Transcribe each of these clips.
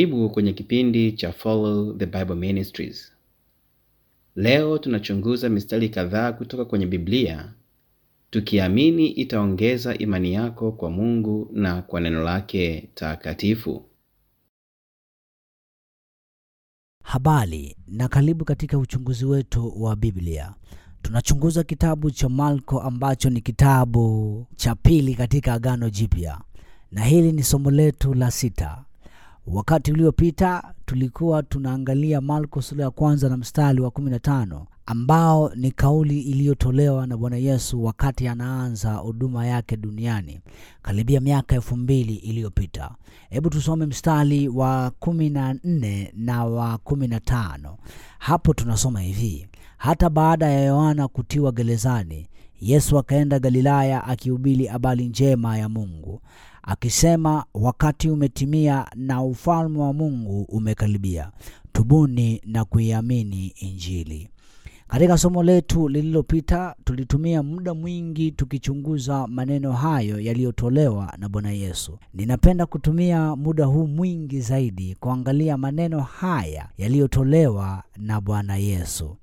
Karibu kwenye kipindi cha Follow the Bible Ministries. Leo tunachunguza mistari kadhaa kutoka kwenye Biblia tukiamini itaongeza imani yako kwa Mungu na kwa neno lake takatifu. Habari na karibu katika uchunguzi wetu wa Biblia. Tunachunguza kitabu cha Marko ambacho ni kitabu cha pili katika Agano Jipya, na hili ni somo letu la sita. Wakati uliopita tulikuwa tunaangalia Marko sura ya kwanza na mstari wa 15 ambao ni kauli iliyotolewa na Bwana Yesu wakati anaanza huduma yake duniani karibia miaka elfu mbili iliyopita. Hebu tusome mstari wa 14 na wa 15. Hapo tunasoma hivi: hata baada ya Yohana kutiwa gerezani, Yesu akaenda Galilaya akihubiri habari njema ya Mungu akisema, wakati umetimia na ufalme wa Mungu umekaribia, tubuni na kuiamini Injili. Katika somo letu lililopita tulitumia muda mwingi tukichunguza maneno hayo yaliyotolewa na Bwana Yesu. Ninapenda kutumia muda huu mwingi zaidi kuangalia maneno haya yaliyotolewa na Bwana Yesu.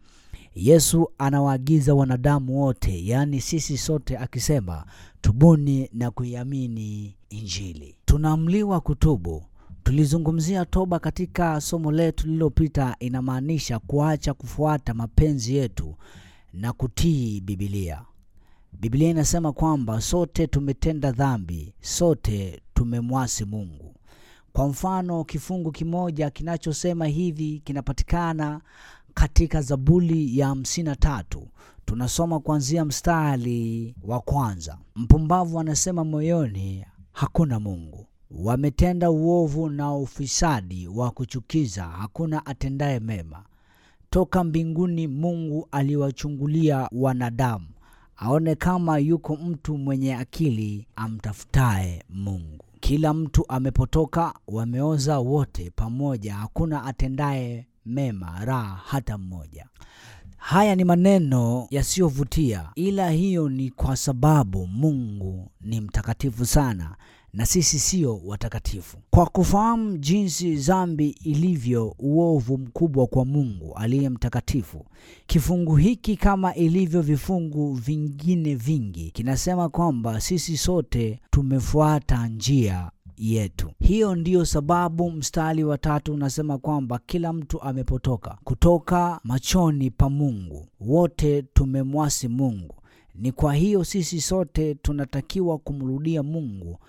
Yesu anawaagiza wanadamu wote, yaani sisi sote, akisema tubuni na kuiamini Injili. Tunaamliwa kutubu. Tulizungumzia toba katika somo letu lililopita. Inamaanisha kuacha kufuata mapenzi yetu na kutii Biblia. Biblia inasema kwamba sote tumetenda dhambi, sote tumemwasi Mungu. Kwa mfano, kifungu kimoja kinachosema hivi kinapatikana katika Zaburi ya hamsini na tatu. Tunasoma kuanzia mstari wa kwanza. Mpumbavu anasema moyoni, hakuna Mungu wametenda uovu na ufisadi wa kuchukiza, hakuna atendaye mema. Toka mbinguni Mungu aliwachungulia wanadamu, aone kama yuko mtu mwenye akili amtafutaye Mungu. Kila mtu amepotoka, wameoza wote pamoja, hakuna atendaye mema, raha hata mmoja. Haya ni maneno yasiyovutia, ila hiyo ni kwa sababu Mungu ni mtakatifu sana na sisi sio watakatifu. Kwa kufahamu jinsi dhambi ilivyo uovu mkubwa kwa Mungu aliye mtakatifu, kifungu hiki kama ilivyo vifungu vingine vingi kinasema kwamba sisi sote tumefuata njia yetu. Hiyo ndiyo sababu mstari wa tatu unasema kwamba kila mtu amepotoka kutoka machoni pa Mungu, wote tumemwasi Mungu. Ni kwa hiyo sisi sote tunatakiwa kumrudia Mungu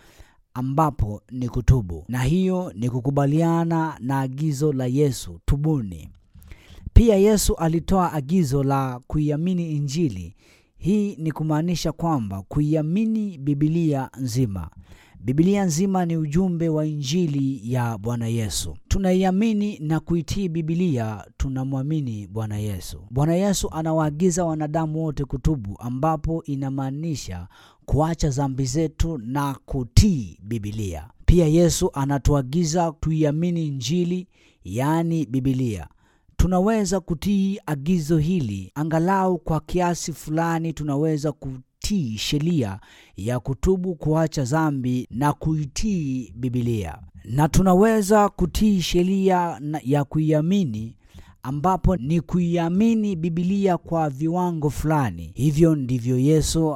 ambapo ni kutubu, na hiyo ni kukubaliana na agizo la Yesu, tubuni. Pia Yesu alitoa agizo la kuiamini Injili. Hii ni kumaanisha kwamba kuiamini Biblia nzima. Biblia nzima ni ujumbe wa Injili ya Bwana Yesu. Tunaiamini na kuitii Biblia, tunamwamini Bwana Yesu. Bwana Yesu anawaagiza wanadamu wote kutubu, ambapo inamaanisha kuacha dhambi zetu na kutii Biblia. Pia Yesu anatuagiza tuiamini Injili, yaani Biblia. Tunaweza kutii agizo hili angalau kwa kiasi fulani. Tunaweza kutii sheria ya kutubu, kuacha dhambi na kuitii Biblia, na tunaweza kutii sheria ya kuiamini ambapo ni kuiamini Biblia kwa viwango fulani. Hivyo ndivyo Yesu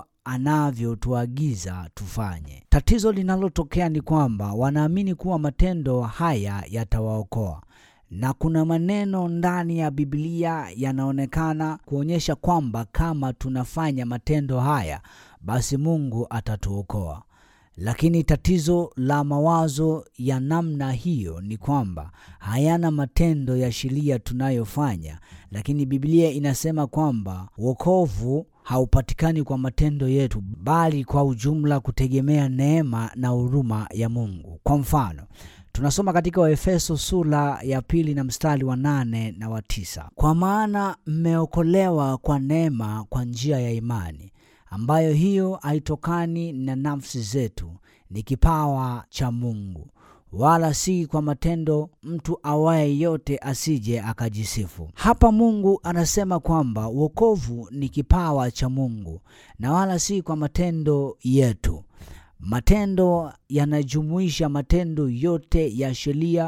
anavyotuagiza tufanye. Tatizo linalotokea ni kwamba wanaamini kuwa matendo haya yatawaokoa na kuna maneno ndani ya Biblia yanaonekana kuonyesha kwamba kama tunafanya matendo haya basi Mungu atatuokoa. Lakini tatizo la mawazo ya namna hiyo ni kwamba hayana matendo ya sheria tunayofanya, lakini Biblia inasema kwamba wokovu haupatikani kwa matendo yetu, bali kwa ujumla kutegemea neema na huruma ya Mungu. Kwa mfano tunasoma katika Waefeso sura ya pili na mstari wa nane na wa tisa kwa maana mmeokolewa kwa neema kwa njia ya imani, ambayo hiyo haitokani na nafsi zetu, ni kipawa cha Mungu, wala si kwa matendo, mtu awaye yote asije akajisifu. Hapa Mungu anasema kwamba wokovu ni kipawa cha Mungu na wala si kwa matendo yetu. Matendo yanajumuisha matendo yote ya sheria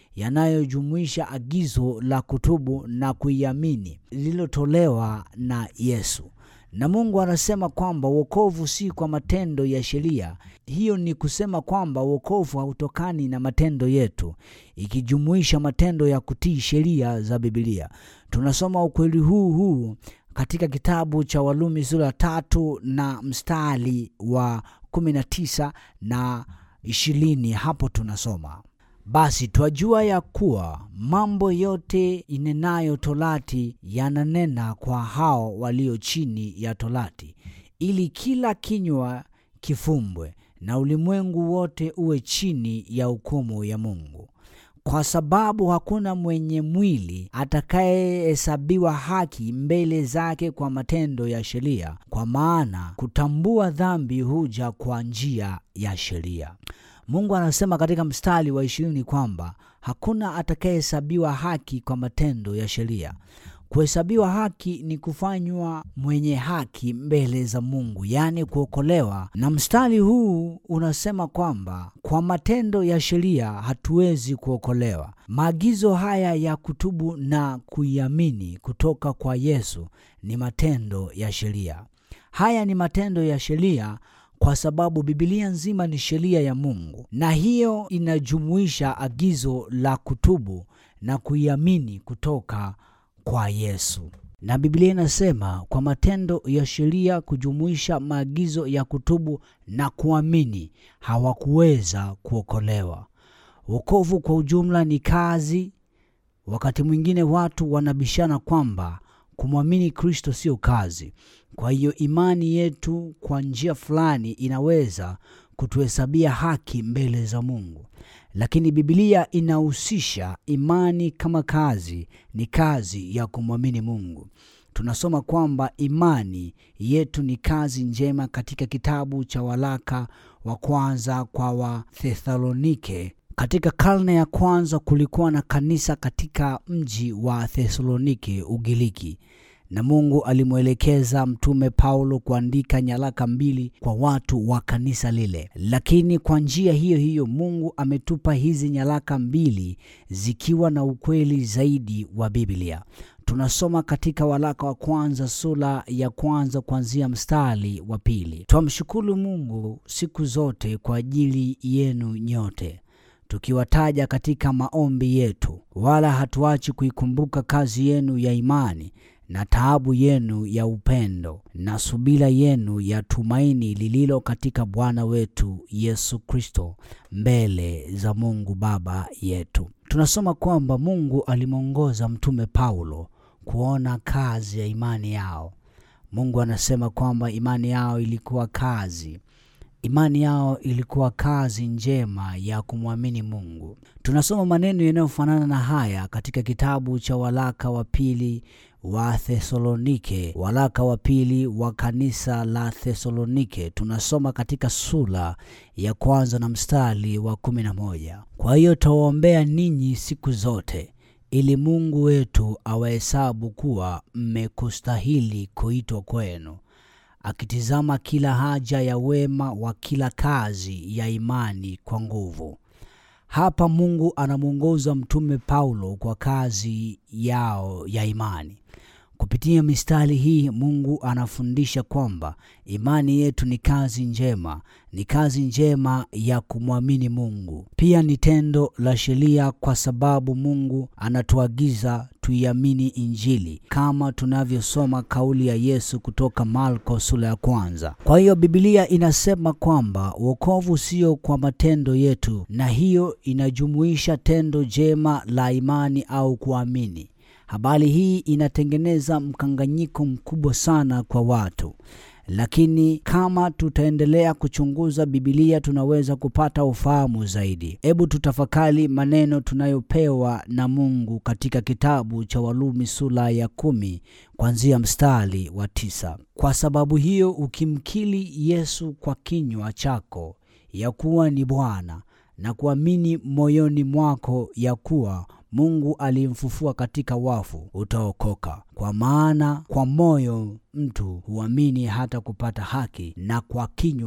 yanayojumuisha agizo la kutubu na kuiamini lililotolewa na Yesu. Na Mungu anasema kwamba wokovu si kwa matendo ya sheria. Hiyo ni kusema kwamba wokovu hautokani na matendo yetu, ikijumuisha matendo ya kutii sheria za Biblia. Tunasoma ukweli huu huu katika kitabu cha Walumi sura ya tatu na mstari wa kumi na tisa na ishirini. Hapo tunasoma basi twajua ya kuwa mambo yote inenayo Torati yananena kwa hao walio chini ya Torati, ili kila kinywa kifumbwe na ulimwengu wote uwe chini ya hukumu ya Mungu. Kwa sababu hakuna mwenye mwili atakayehesabiwa haki mbele zake kwa matendo ya sheria, kwa maana kutambua dhambi huja kwa njia ya sheria. Mungu anasema katika mstari wa ishirini kwamba hakuna atakayehesabiwa haki kwa matendo ya sheria. Kuhesabiwa haki ni kufanywa mwenye haki mbele za Mungu, yaani kuokolewa. Na mstari huu unasema kwamba kwa matendo ya sheria hatuwezi kuokolewa. Maagizo haya ya kutubu na kuiamini kutoka kwa Yesu ni matendo ya sheria. Haya ni matendo ya sheria kwa sababu Biblia nzima ni sheria ya Mungu, na hiyo inajumuisha agizo la kutubu na kuiamini kutoka kwa Yesu. Na Biblia inasema kwa matendo ya sheria kujumuisha maagizo ya kutubu na kuamini hawakuweza kuokolewa. Wokovu kwa ujumla ni kazi. Wakati mwingine watu wanabishana kwamba kumwamini Kristo sio kazi. Kwa hiyo imani yetu kwa njia fulani inaweza kutuhesabia haki mbele za Mungu, lakini Biblia inahusisha imani kama kazi, ni kazi ya kumwamini Mungu. Tunasoma kwamba imani yetu ni kazi njema katika kitabu cha waraka wa kwanza kwa Wathesalonike. Katika karne ya kwanza kulikuwa na kanisa katika mji wa Thesalonike, Ugiriki na Mungu alimwelekeza mtume Paulo kuandika nyaraka mbili kwa watu wa kanisa lile. Lakini kwa njia hiyo hiyo Mungu ametupa hizi nyaraka mbili zikiwa na ukweli zaidi wa Biblia. Tunasoma katika waraka wa kwanza sura ya kwanza kuanzia mstari wa pili. Twamshukuru Mungu siku zote kwa ajili yenu nyote tukiwataja katika maombi yetu, wala hatuachi kuikumbuka kazi yenu ya imani na taabu yenu ya upendo na subira yenu ya tumaini lililo katika Bwana wetu Yesu Kristo mbele za Mungu Baba yetu. Tunasoma kwamba Mungu alimwongoza mtume Paulo kuona kazi ya imani yao. Mungu anasema kwamba imani yao ilikuwa kazi imani yao ilikuwa kazi njema ya kumwamini Mungu. Tunasoma maneno yanayofanana na haya katika kitabu cha waraka wa pili wa Thesalonike, waraka wa pili wa kanisa la Thesalonike. Tunasoma katika sura ya kwanza na mstari wa kumi na moja kwa hiyo tawaombea ninyi siku zote ili Mungu wetu awahesabu kuwa mmekustahili kuitwa kwenu akitizama kila haja ya wema wa kila kazi ya imani kwa nguvu. Hapa Mungu anamwongoza mtume Paulo kwa kazi yao ya imani. Kupitia mistari hii Mungu anafundisha kwamba imani yetu ni kazi njema, ni kazi njema ya kumwamini Mungu. Pia ni tendo la sheria, kwa sababu Mungu anatuagiza tuiamini Injili kama tunavyosoma kauli ya Yesu kutoka Marko sura ya kwanza. Kwa hiyo Biblia inasema kwamba wokovu sio kwa matendo yetu, na hiyo inajumuisha tendo jema la imani au kuamini. Habari hii inatengeneza mkanganyiko mkubwa sana kwa watu, lakini kama tutaendelea kuchunguza Biblia tunaweza kupata ufahamu zaidi. Hebu tutafakari maneno tunayopewa na Mungu katika kitabu cha Warumi sura ya kumi kuanzia mstari wa tisa. Kwa sababu hiyo ukimkiri Yesu kwa kinywa chako ya kuwa ni Bwana na kuamini moyoni mwako ya kuwa Mungu alimfufua katika wafu, utaokoka. Kwa maana kwa moyo mtu huamini hata kupata haki, na kwa kinywa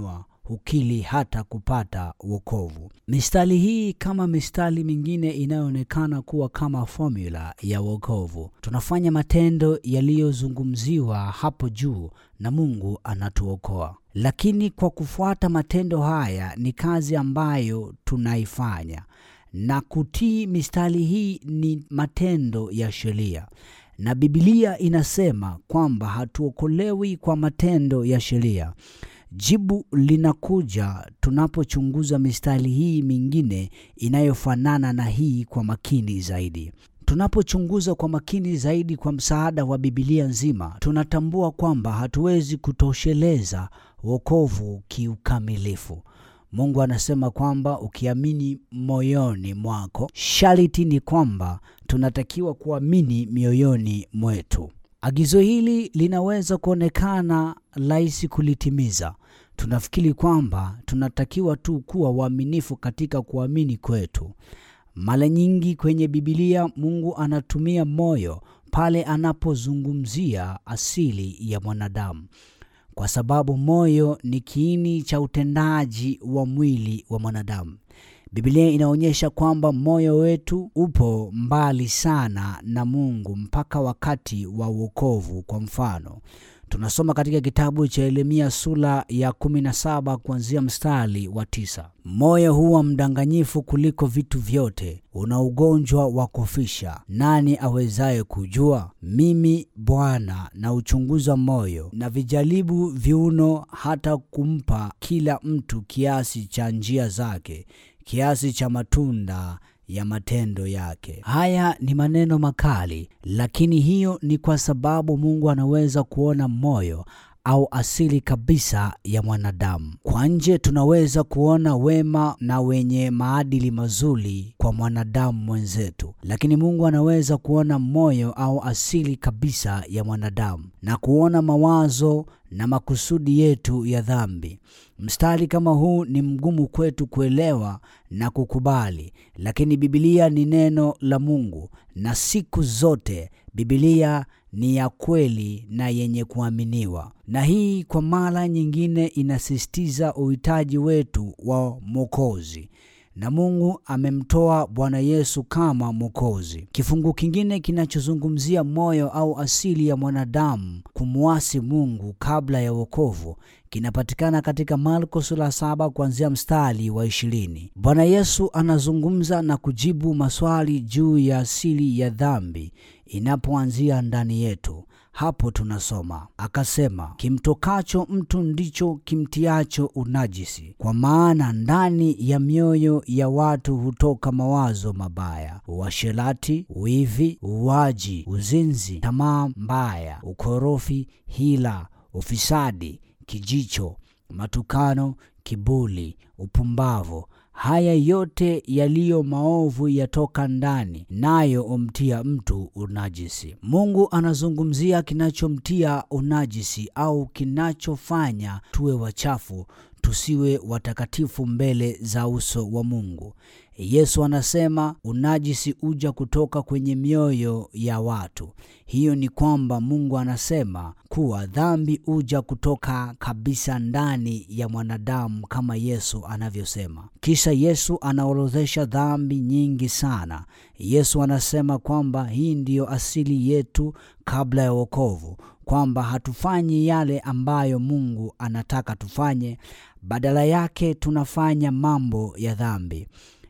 hukili hata kupata wokovu. Mistari hii kama mistari mingine inayoonekana kuwa kama formula ya wokovu. Tunafanya matendo yaliyozungumziwa hapo juu na Mungu anatuokoa. Lakini kwa kufuata matendo haya ni kazi ambayo tunaifanya, na kutii mistari hii ni matendo ya sheria na Biblia inasema kwamba hatuokolewi kwa matendo ya sheria. Jibu linakuja tunapochunguza mistari hii mingine inayofanana na hii kwa makini zaidi. Tunapochunguza kwa makini zaidi kwa msaada wa Biblia nzima, tunatambua kwamba hatuwezi kutosheleza wokovu kiukamilifu. Mungu anasema kwamba ukiamini moyoni mwako, sharti ni kwamba tunatakiwa kuamini mioyoni mwetu. Agizo hili linaweza kuonekana rahisi kulitimiza. Tunafikiri kwamba tunatakiwa tu kuwa waaminifu katika kuamini kwetu. Mara nyingi kwenye Biblia Mungu anatumia moyo pale anapozungumzia asili ya mwanadamu kwa sababu moyo ni kiini cha utendaji wa mwili wa mwanadamu. Biblia inaonyesha kwamba moyo wetu upo mbali sana na Mungu mpaka wakati wa wokovu. Kwa mfano, tunasoma katika kitabu cha Yeremia sura ya 17 kuanzia mstari wa tisa: moyo huwa mdanganyifu kuliko vitu vyote, una ugonjwa wa kufisha, nani awezaye kujua? Mimi Bwana na uchunguza moyo na vijaribu viuno, hata kumpa kila mtu kiasi cha njia zake, kiasi cha matunda ya matendo yake. Haya ni maneno makali, lakini hiyo ni kwa sababu Mungu anaweza kuona moyo au asili kabisa ya mwanadamu. Kwa nje tunaweza kuona wema na wenye maadili mazuri kwa mwanadamu mwenzetu, lakini Mungu anaweza kuona moyo au asili kabisa ya mwanadamu na kuona mawazo na makusudi yetu ya dhambi. Mstari kama huu ni mgumu kwetu kuelewa na kukubali, lakini Biblia ni neno la Mungu na siku zote Biblia ni ya kweli na yenye kuaminiwa. Na hii kwa mara nyingine inasisitiza uhitaji wetu wa Mwokozi na Mungu amemtoa Bwana Yesu kama Mwokozi. Kifungu kingine kinachozungumzia moyo au asili ya mwanadamu kumwasi Mungu kabla ya wokovu kinapatikana katika Marko sura saba kuanzia mstari wa ishirini. Bwana Yesu anazungumza na kujibu maswali juu ya asili ya dhambi inapoanzia ndani yetu. Hapo tunasoma akasema, kimtokacho mtu ndicho kimtiacho unajisi, kwa maana ndani ya mioyo ya watu hutoka mawazo mabaya, uasherati, wivi, uwaji, uzinzi, tamaa mbaya, ukorofi, hila, ufisadi, kijicho, matukano, kiburi, upumbavu Haya yote yaliyo maovu yatoka ndani, nayo umtia mtu unajisi. Mungu anazungumzia kinachomtia unajisi au kinachofanya tuwe wachafu, tusiwe watakatifu mbele za uso wa Mungu. Yesu anasema unajisi uja kutoka kwenye mioyo ya watu. Hiyo ni kwamba Mungu anasema kuwa dhambi uja kutoka kabisa ndani ya mwanadamu kama Yesu anavyosema. Kisha Yesu anaorodhesha dhambi nyingi sana. Yesu anasema kwamba hii ndiyo asili yetu kabla ya wokovu, kwamba hatufanyi yale ambayo Mungu anataka tufanye, badala yake tunafanya mambo ya dhambi.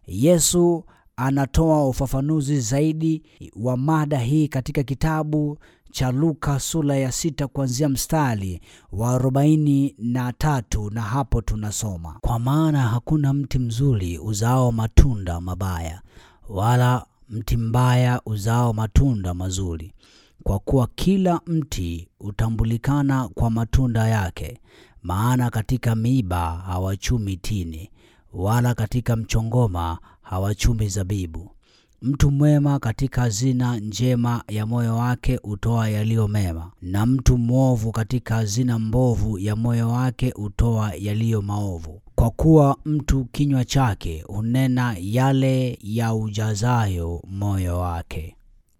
Yesu anatoa ufafanuzi zaidi wa mada hii katika kitabu cha Luka sura ya sita kuanzia mstari wa arobaini na tatu na hapo tunasoma, kwa maana hakuna mti mzuri uzao matunda mabaya, wala mti mbaya uzao matunda mazuri, kwa kuwa kila mti utambulikana kwa matunda yake. Maana katika miiba hawachumi tini wala katika mchongoma hawachumi zabibu. Mtu mwema katika hazina njema ya moyo wake hutoa yaliyo mema, na mtu mwovu katika hazina mbovu ya moyo wake hutoa yaliyo maovu. Kwa kuwa mtu kinywa chake hunena yale ya ujazayo moyo wake.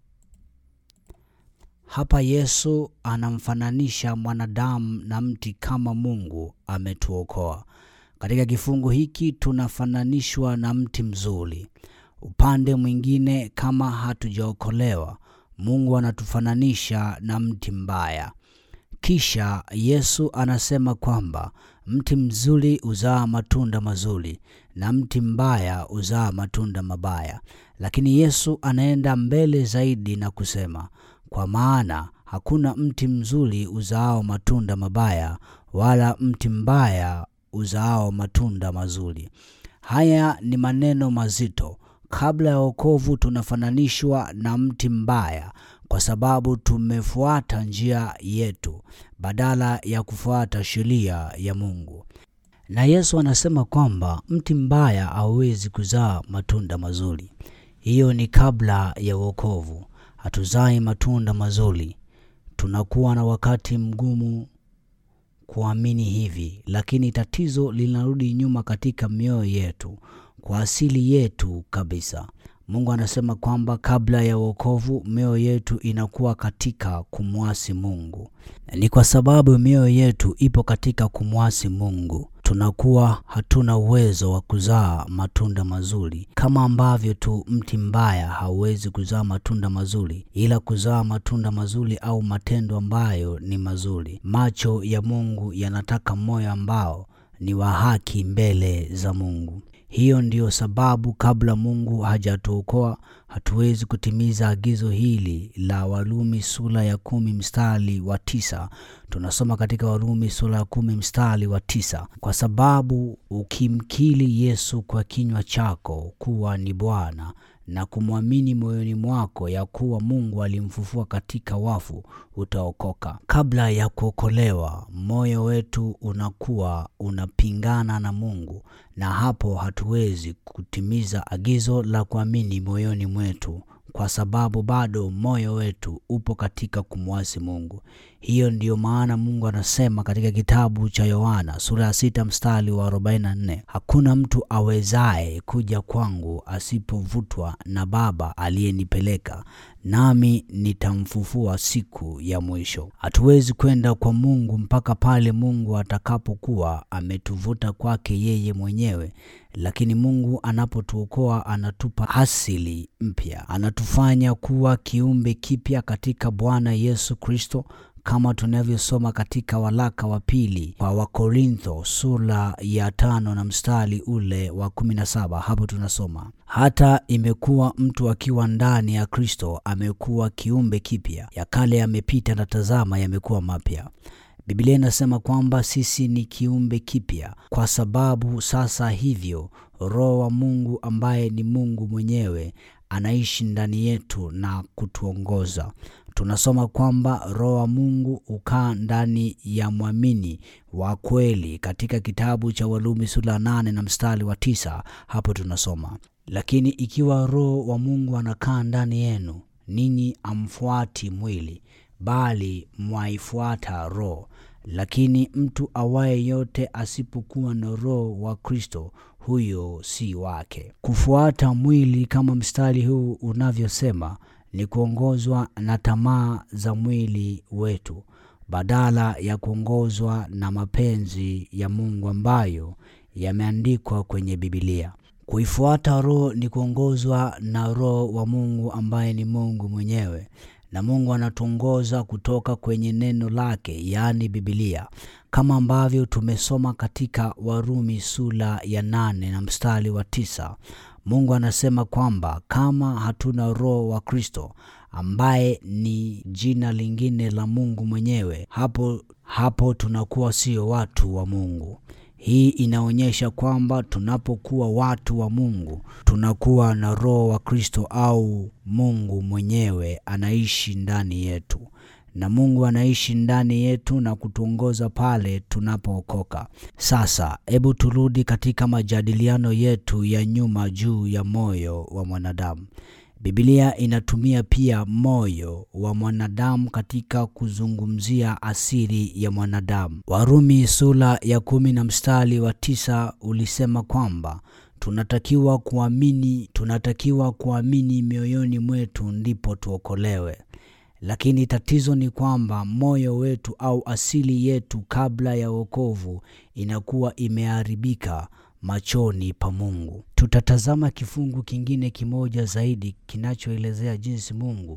Hapa Yesu anamfananisha mwanadamu na mti kama Mungu ametuokoa. Katika kifungu hiki tunafananishwa na mti mzuri. Upande mwingine, kama hatujaokolewa, Mungu anatufananisha na mti mbaya. Kisha Yesu anasema kwamba mti mzuri huzaa matunda mazuri na mti mbaya huzaa matunda mabaya. Lakini Yesu anaenda mbele zaidi na kusema, kwa maana hakuna mti mzuri uzaao matunda mabaya wala mti mbaya uzaao matunda mazuri. Haya ni maneno mazito. Kabla ya wokovu tunafananishwa na mti mbaya kwa sababu tumefuata njia yetu badala ya kufuata sheria ya Mungu. Na Yesu anasema kwamba mti mbaya hauwezi kuzaa matunda mazuri. Hiyo ni kabla ya wokovu. Hatuzai matunda mazuri. Tunakuwa na wakati mgumu kuamini hivi, lakini tatizo linarudi nyuma katika mioyo yetu, kwa asili yetu kabisa. Mungu anasema kwamba kabla ya wokovu mioyo yetu inakuwa katika kumwasi Mungu. Ni kwa sababu mioyo yetu ipo katika kumwasi Mungu tunakuwa hatuna uwezo wa kuzaa matunda mazuri, kama ambavyo tu mti mbaya hauwezi kuzaa matunda mazuri, ila kuzaa matunda mazuri au matendo ambayo ni mazuri. Macho ya Mungu yanataka moyo ambao ni wa haki mbele za Mungu. Hiyo ndiyo sababu kabla Mungu hajatuokoa hatuwezi kutimiza agizo hili la Warumi sura ya kumi mstari wa tisa. Tunasoma katika Warumi sura ya kumi mstari wa tisa, kwa sababu ukimkiri Yesu kwa kinywa chako kuwa ni Bwana na kumwamini moyoni mwako ya kuwa Mungu alimfufua katika wafu utaokoka. Kabla ya kuokolewa, moyo wetu unakuwa unapingana na Mungu, na hapo hatuwezi kutimiza agizo la kuamini moyoni mwetu kwa sababu bado moyo wetu upo katika kumwasi Mungu. Hiyo ndiyo maana Mungu anasema katika kitabu cha Yohana sura ya sita mstari wa 44, hakuna mtu awezaye kuja kwangu asipovutwa na Baba aliyenipeleka, nami nitamfufua siku ya mwisho. Hatuwezi kwenda kwa Mungu mpaka pale Mungu atakapokuwa ametuvuta kwake yeye mwenyewe. Lakini Mungu anapotuokoa anatupa asili mpya, anatufanya kuwa kiumbe kipya katika Bwana Yesu Kristo, kama tunavyosoma katika waraka wa pili kwa Wakorintho sura ya tano na mstari ule wa kumi na saba. Hapo tunasoma hata imekuwa mtu akiwa ndani ya Kristo amekuwa kiumbe kipya, ya kale yamepita na tazama, yamekuwa mapya. Biblia inasema kwamba sisi ni kiumbe kipya kwa sababu sasa hivyo Roho wa Mungu ambaye ni Mungu mwenyewe anaishi ndani yetu na kutuongoza. Tunasoma kwamba Roho wa Mungu hukaa ndani ya mwamini wa kweli katika kitabu cha Warumi sura nane na mstari wa tisa. Hapo tunasoma lakini ikiwa Roho wa Mungu anakaa ndani yenu, ninyi amfuati mwili bali mwaifuata Roho. Lakini mtu awaye yote asipokuwa na Roho wa Kristo, huyo si wake. Kufuata mwili kama mstari huu unavyosema ni kuongozwa na tamaa za mwili wetu badala ya kuongozwa na mapenzi ya Mungu ambayo yameandikwa kwenye Biblia. Kuifuata Roho ni kuongozwa na Roho wa Mungu ambaye ni Mungu mwenyewe na Mungu anatuongoza kutoka kwenye neno lake, yaani Biblia, kama ambavyo tumesoma katika Warumi sura ya nane na mstari wa tisa. Mungu anasema kwamba kama hatuna Roho wa Kristo ambaye ni jina lingine la Mungu mwenyewe, hapo hapo tunakuwa sio watu wa Mungu. Hii inaonyesha kwamba tunapokuwa watu wa Mungu tunakuwa na Roho wa Kristo au Mungu mwenyewe anaishi ndani yetu, na Mungu anaishi ndani yetu na kutuongoza pale tunapookoka. Sasa hebu turudi katika majadiliano yetu ya nyuma juu ya moyo wa mwanadamu. Biblia inatumia pia moyo wa mwanadamu katika kuzungumzia asili ya mwanadamu. Warumi sura ya kumi na mstari wa tisa ulisema kwamba tunatakiwa kuamini, tunatakiwa kuamini mioyoni mwetu ndipo tuokolewe. lakini tatizo ni kwamba moyo wetu au asili yetu kabla ya wokovu inakuwa imeharibika machoni pa Mungu. Tutatazama kifungu kingine kimoja zaidi kinachoelezea jinsi Mungu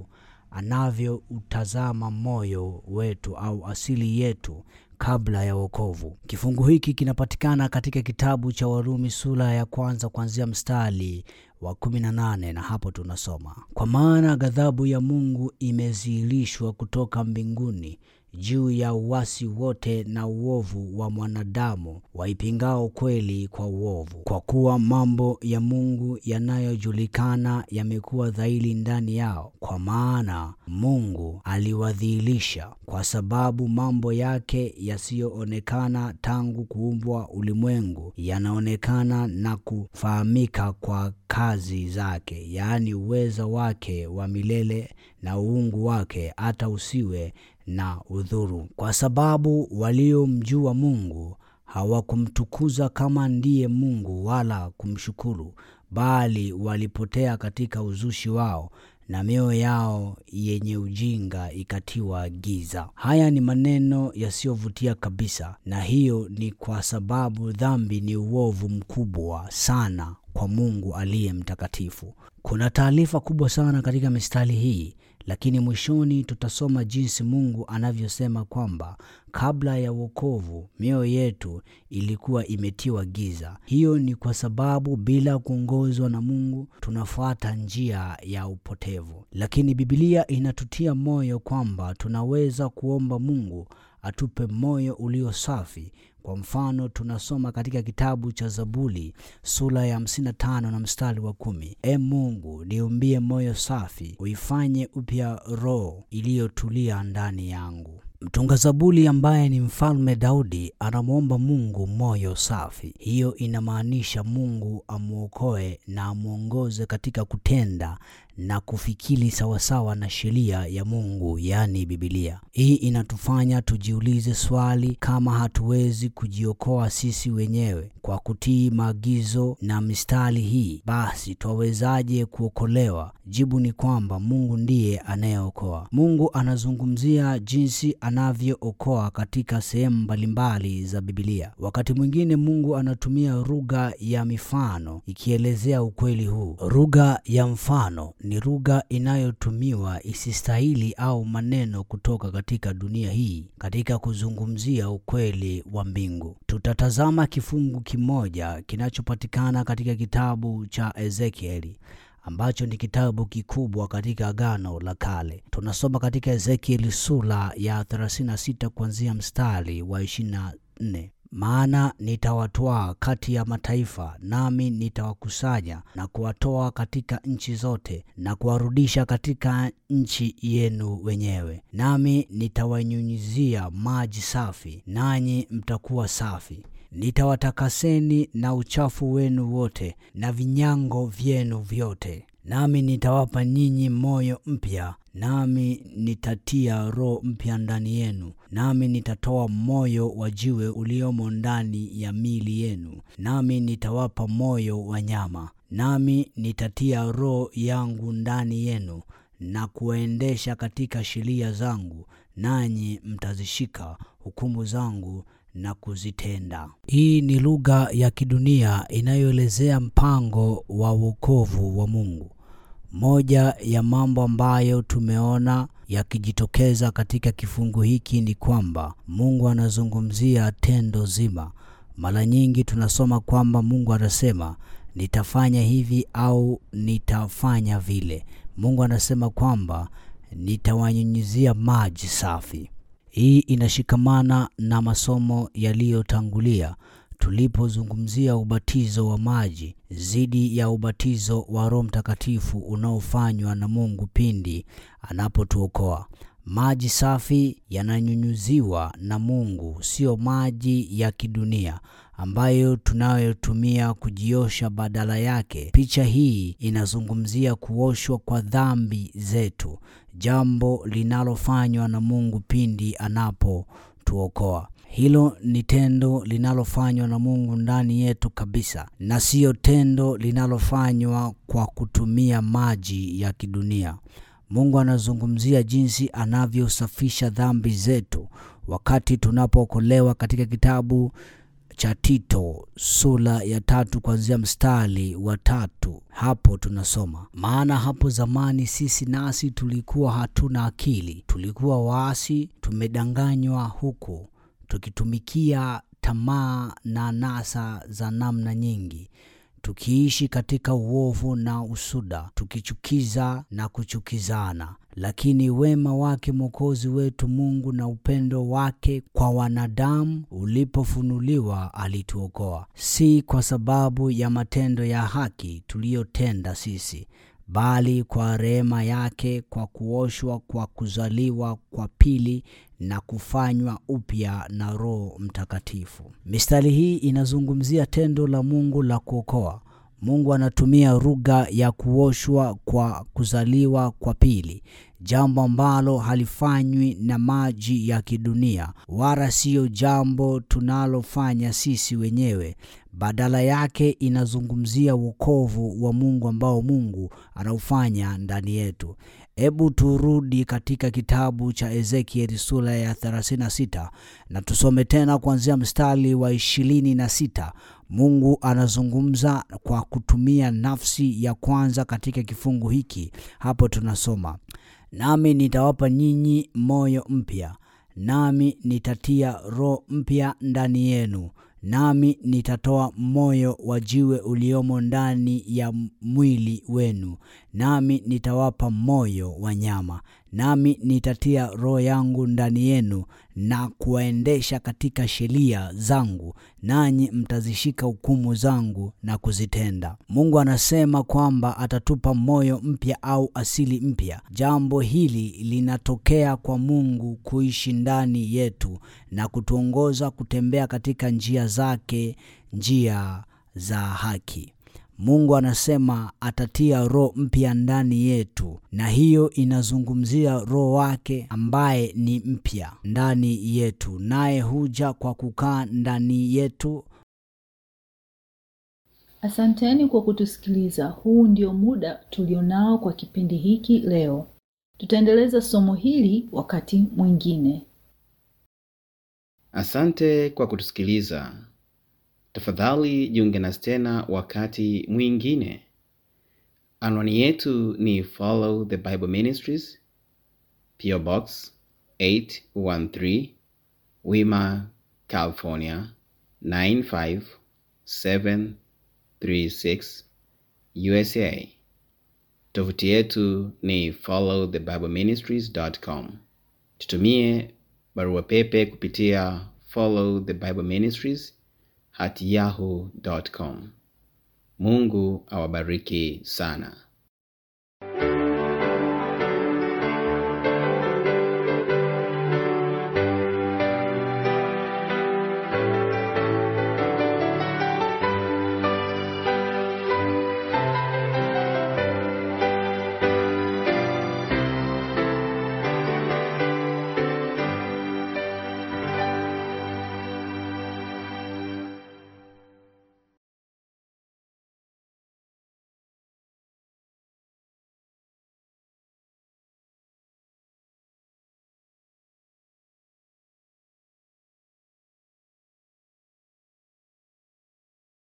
anavyoutazama moyo wetu au asili yetu kabla ya wokovu. Kifungu hiki kinapatikana katika kitabu cha Warumi sura ya kwanza kuanzia mstari wa 18 na hapo tunasoma: kwa maana ghadhabu ya Mungu imezihirishwa kutoka mbinguni juu ya uasi wote na uovu wa mwanadamu waipingao kweli kwa uovu, kwa kuwa mambo ya Mungu yanayojulikana yamekuwa dhahiri ndani yao, kwa maana Mungu aliwadhihirisha. Kwa sababu mambo yake yasiyoonekana tangu kuumbwa ulimwengu yanaonekana na kufahamika kwa kazi zake, yaani uweza wake wa milele na uungu wake, hata usiwe na udhuru. Kwa sababu waliomjua Mungu hawakumtukuza kama ndiye Mungu wala kumshukuru, bali walipotea katika uzushi wao na mioyo yao yenye ujinga ikatiwa giza. Haya ni maneno yasiyovutia kabisa, na hiyo ni kwa sababu dhambi ni uovu mkubwa sana kwa Mungu aliye mtakatifu. Kuna taarifa kubwa sana katika mistari hii, lakini mwishoni tutasoma jinsi Mungu anavyosema kwamba kabla ya wokovu mioyo yetu ilikuwa imetiwa giza. Hiyo ni kwa sababu bila kuongozwa na Mungu tunafuata njia ya upotevu, lakini Biblia inatutia moyo kwamba tunaweza kuomba Mungu atupe moyo ulio safi. Kwa mfano tunasoma katika kitabu cha Zaburi sura ya 55 na mstari wa kumi: E Mungu, niumbie moyo safi, uifanye upya roho iliyotulia ndani yangu. Mtunga Zaburi ambaye ni mfalme Daudi anamwomba Mungu moyo safi. Hiyo inamaanisha Mungu amwokoe na amwongoze katika kutenda na kufikiri sawasawa na sheria ya Mungu, yaani Biblia. Hii inatufanya tujiulize swali, kama hatuwezi kujiokoa sisi wenyewe kwa kutii maagizo na mistari hii, basi twawezaje kuokolewa? Jibu ni kwamba Mungu ndiye anayeokoa. Mungu anazungumzia jinsi anavyookoa katika sehemu mbalimbali za Biblia. Wakati mwingine Mungu anatumia lugha ya mifano ikielezea ukweli huu. Lugha ya mfano ni lugha inayotumiwa isistahili au maneno kutoka katika dunia hii katika kuzungumzia ukweli wa mbingu. Tutatazama kifungu kimoja kinachopatikana katika kitabu cha Ezekieli ambacho ni kitabu kikubwa katika Agano la Kale. Tunasoma katika Ezekieli sura ya 36 kuanzia mstari wa 24. Maana nitawatwaa kati ya mataifa, nami nitawakusanya na kuwatoa katika nchi zote, na kuwarudisha katika nchi yenu wenyewe, nami nitawanyunyizia maji safi, nanyi mtakuwa safi nitawatakaseni na uchafu wenu wote na vinyango vyenu vyote, nami nitawapa nyinyi moyo mpya, nami nitatia roho mpya ndani yenu, nami nitatoa moyo wa jiwe uliomo ndani ya miili yenu, nami nitawapa moyo wa nyama, nami nitatia roho yangu ndani yenu na kuwaendesha katika sheria zangu, nanyi mtazishika hukumu zangu na kuzitenda. Hii ni lugha ya kidunia inayoelezea mpango wa wokovu wa Mungu. Moja ya mambo ambayo tumeona yakijitokeza katika kifungu hiki ni kwamba Mungu anazungumzia tendo zima. Mara nyingi tunasoma kwamba Mungu anasema nitafanya hivi au nitafanya vile. Mungu anasema kwamba nitawanyunyizia maji safi. Hii inashikamana na masomo yaliyotangulia tulipozungumzia ubatizo wa maji dhidi ya ubatizo wa Roho Mtakatifu unaofanywa na Mungu pindi anapotuokoa. Maji safi yananyunyuziwa na Mungu, sio maji ya kidunia ambayo tunayotumia kujiosha. Badala yake, picha hii inazungumzia kuoshwa kwa dhambi zetu, jambo linalofanywa na Mungu pindi anapotuokoa. Hilo ni tendo linalofanywa na Mungu ndani yetu kabisa, na siyo tendo linalofanywa kwa kutumia maji ya kidunia. Mungu anazungumzia jinsi anavyosafisha dhambi zetu wakati tunapookolewa katika kitabu cha Tito sura ya tatu kuanzia mstari wa tatu. Hapo tunasoma, maana hapo zamani sisi nasi tulikuwa hatuna akili, tulikuwa waasi, tumedanganywa huku tukitumikia tamaa na nasa za namna nyingi tukiishi katika uovu na usuda, tukichukiza na kuchukizana. Lakini wema wake Mwokozi wetu Mungu na upendo wake kwa wanadamu ulipofunuliwa, alituokoa, si kwa sababu ya matendo ya haki tuliyotenda sisi, bali kwa rehema yake, kwa kuoshwa kwa kuzaliwa kwa pili na kufanywa upya na Roho Mtakatifu. Mistari hii inazungumzia tendo la Mungu la kuokoa. Mungu anatumia lugha ya kuoshwa kwa kuzaliwa kwa pili, jambo ambalo halifanywi na maji ya kidunia, wala siyo jambo tunalofanya sisi wenyewe. Badala yake inazungumzia wokovu wa Mungu ambao Mungu anaufanya ndani yetu. Hebu turudi katika kitabu cha Ezekieli sura ya 36 na tusome tena kuanzia mstari wa ishirini na sita. Mungu anazungumza kwa kutumia nafsi ya kwanza katika kifungu hiki. Hapo tunasoma, nami nitawapa nyinyi moyo mpya, nami nitatia roho mpya ndani yenu nami nitatoa moyo wa jiwe uliomo ndani ya mwili wenu, nami nitawapa moyo wa nyama, nami nitatia roho yangu ndani yenu na kuwaendesha katika sheria zangu, nanyi mtazishika hukumu zangu na kuzitenda. Mungu anasema kwamba atatupa moyo mpya au asili mpya. Jambo hili linatokea kwa Mungu kuishi ndani yetu na kutuongoza kutembea katika njia zake, njia za haki. Mungu anasema atatia roho mpya ndani yetu, na hiyo inazungumzia roho wake ambaye ni mpya ndani yetu, naye huja kwa kukaa ndani yetu. Asanteni kwa kutusikiliza. Huu ndio muda tulionao kwa kipindi hiki leo. Tutaendeleza somo hili wakati mwingine. Asante kwa kutusikiliza. Tafadhali jiunge nasi tena wakati mwingine. Anwani yetu ni Follow the Bible Ministries, PO Box 813, Wima, California 95736, USA. Tovuti yetu ni followthebibleministries.com. Tutumie barua pepe kupitia follow the bible ministries at yahoo.com. Mungu awabariki sana.